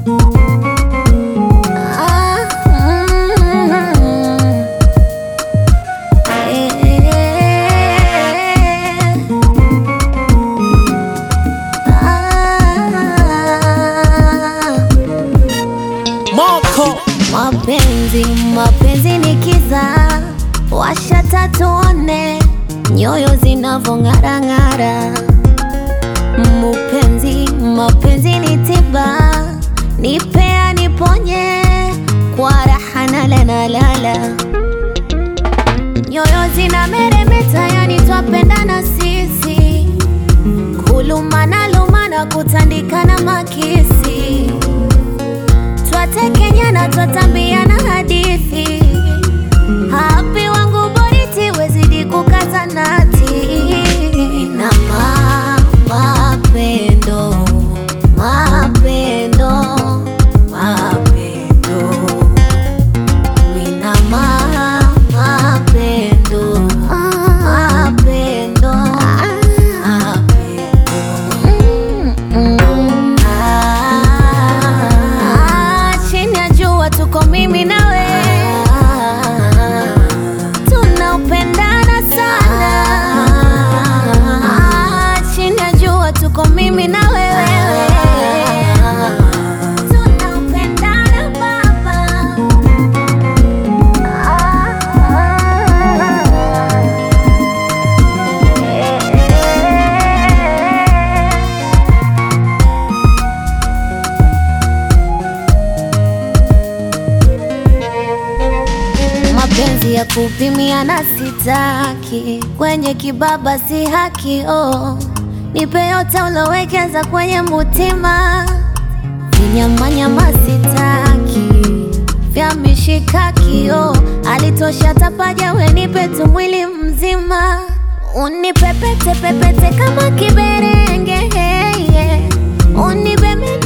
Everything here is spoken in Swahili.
Ah, mm, eh, ah. Moko Mapenzi, mapenzi ni kiza, washa tatuone nyoyo zinavong'arang'ara. Mupenzi, mapenzi ni tiba, nipea niponye kwa raha nalanalala. Nyoyo zina meremeta, yani twapendana sisi, kulumana lumana, kutandikana makisi twatekenyana twatambiana hadithi hapi wangu boriti wezidi kukata nati na ma, mapendo mapendo mapendo mina ma, mapendo mapendo mapendo Mm, ah, chini ya jua tuko mimi na wewe tunaupendana sana Ah, chini ya jua tuko mimi na wewe tunaupendana baba mapenzi ya kupimia na sitaki, kwenye kibaba si haki oh. Nipe yote ulowekeza kwenye mutima, vinyamanyama sitaki, vya mishikaki oh. Alitosha tapaja, we nipe tu mwili mzima, unipepete pepete kama kiberenge hey, yeah. Unibebe